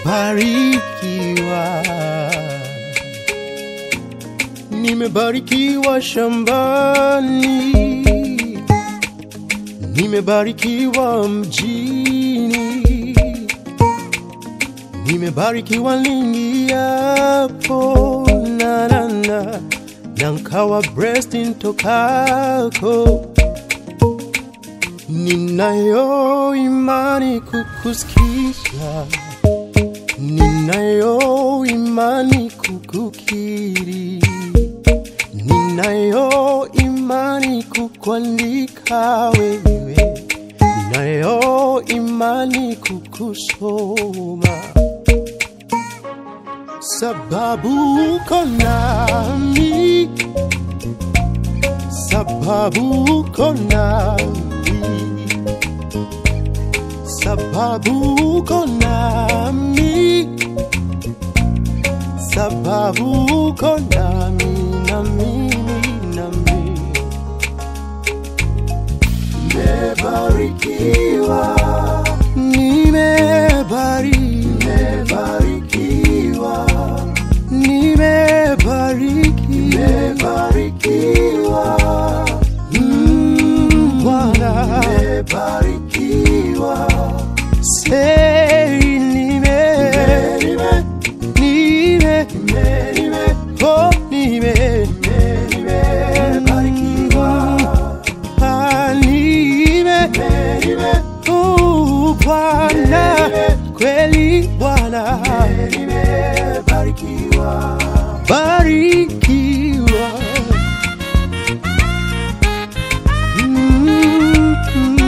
nimebarikiwa, nimebarikiwa shambani, nimebarikiwa mjini, nimebarikiwa niingiapo na na na na nkawa breast ntokako Ninayo imani kukusikiza, ninayo imani kukukiri, ninayo imani kukuandika wewe, ninayo imani kukusoma, sababu uko nami, sababu uko nami sababu uko nami, sababu uko nami na mimi na mimi nimebarikiwa, nimebarikiwa, nimebarikiwa, Mm, Bwana nimebarikiwa Say nime nime nime nime oh nime nime barikiwa ah nime nime oh Bwana kweli Bwana nime barikiwa barikiwa mm -hmm.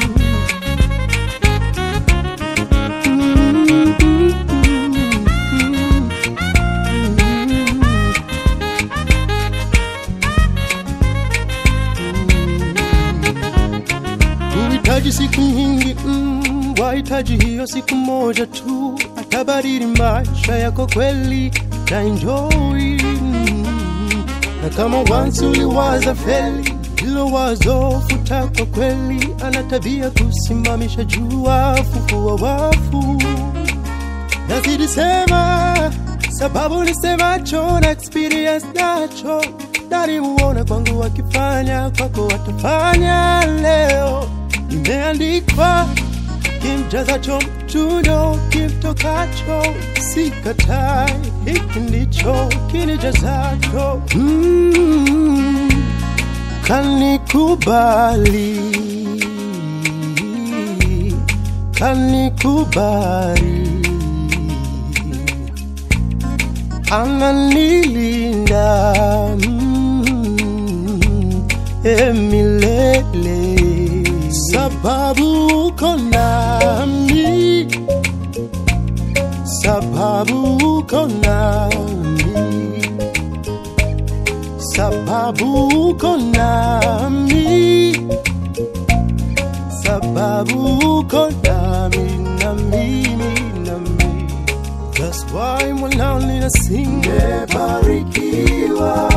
Uhitaji siku nyingi mm, wahitaji hiyo siku moja tu, atabadili maisha yako kweli, utaenjoy mm. Na kama once uliwaza feli, hilo wazo futa kwa kweli, ana tabia kusimamisha jua, fufua wafu nazidi sema sababu nisemacho na experience nacho nalimuona kwangu wakifanya kwako watafanya leo imeandikwa kimjazacho mtundo kimtokacho sikatai hiki ndicho kinijazacho mm, kanikubali kanikubali ananilinda mm, emilele sababu uko nami sababu uko nami sababu uko nami sababu uko nami na mimi na mimi That's why mwanao ninasing nimebarikiwa